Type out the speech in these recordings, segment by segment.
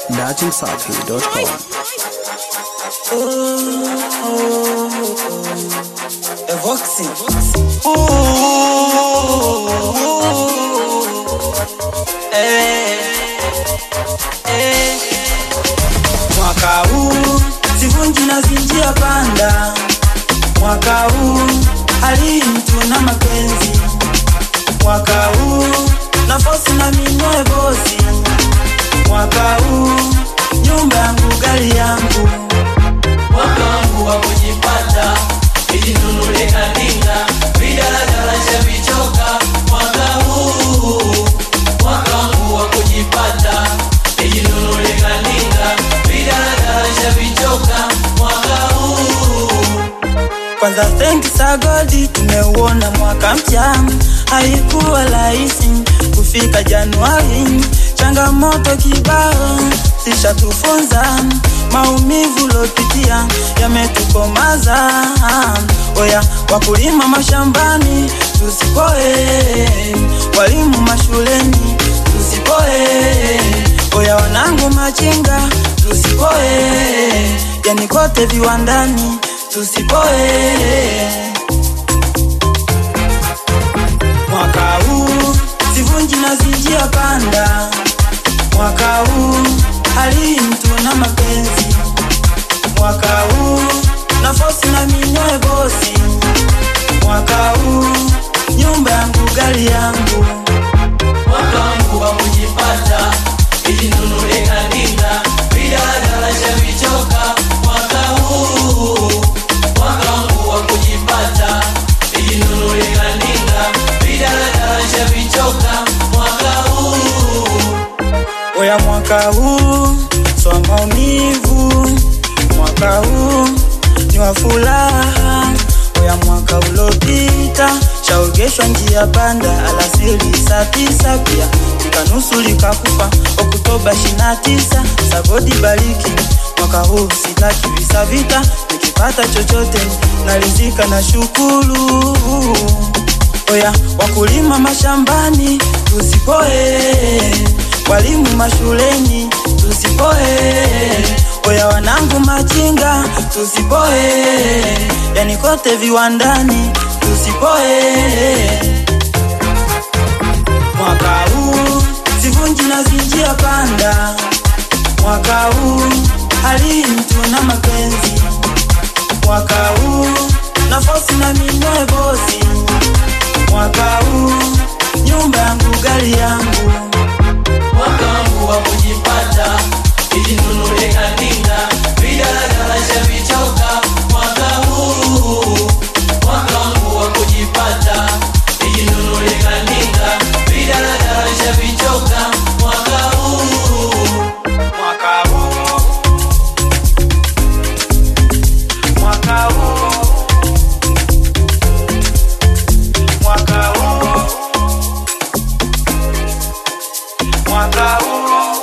datimsafi.com. Evoxy. Eh, eh. Mwaka huu sivunji na zinjia panda, mwaka huu hali mtu na mapenzi, mwaka huu nafosi na minyoe bosi, mwaka huu nyumba yangu gari yangu mwaka wangu wa kujipata nijinunule kadinga vidaladala shavichoka mwaka huu mwaka wangu wa kujipata nijinunule kadinga vidaladala shavichoka mwaka huu kwanza thanks a God tumeuona mwaka mpya, haikuwa rahisi kufika Januari, changamoto kibao zishatufunza, maumivu lopitia yametukomaza. Oya wakulima mashambani tusipoe, walimu mashuleni tusipoe, oya wanangu machinga tusipoe, yani kote viwandani tusipoe. Mwaka huu sivunji na zinjia panda, mwaka huu hali mtu na mapenzi, mwaka huu nafosi na minyoe bosi, mwaka huu nyumba yangu gari yangu mwaka wangu wa kujipata nijinunule kadinga vidaladala shavichoka mwaka huu mwaka wangu wa kujipata nijinunule kadinga vidaladala shavichoka mwaka huu Oya mwaka huu swa maumivu, mwaka huu ni wa furaha. Oya mwaka ulopita shaogeshwa njia panda, alasiri saa tisa pia likanusu likakufa. Oktoba shina tisa sabodi bariki mwaka huu sitaki visa vita, nikipata chochote nalizika na shukuru. Oya wakulima mashambani tusipoe, walimu mashuleni tusipoe, oya wanangu machinga tusipoe, yani kote viwandani tusipoe. Mwaka huu sivunji na zinjia panda, mwaka huu hali mtu na mapenzi, mwaka huu nafosi na minyoe bosi, mwaka huu nyumba yangu gari yangu mwaka wangu wa kujipata nijinunule kadinga vidaladala shavichoka mwaka huu mwaka wangu wa kujipata nijinunule kadinga vidaladala shavichoka mwaka huu mwaka huu mwaka huu mwaka huu mwaka huu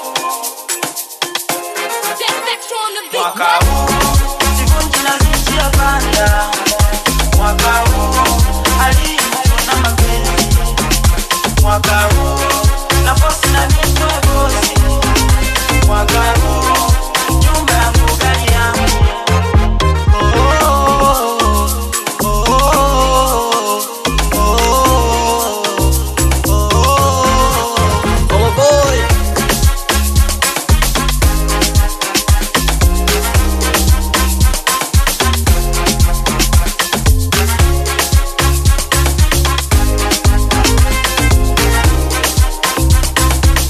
mwaka huu sivunji na zinjia panda mwaka huu hali na mapenzi mwaka huu nafosi na minyoe bosi mwaka huu nyumba yangu gari yangu oh, oh, oh, oh, oh, oh, boy.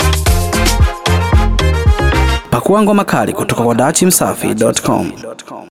Pakua ngoma kali kutoka kwa datimsafi.com.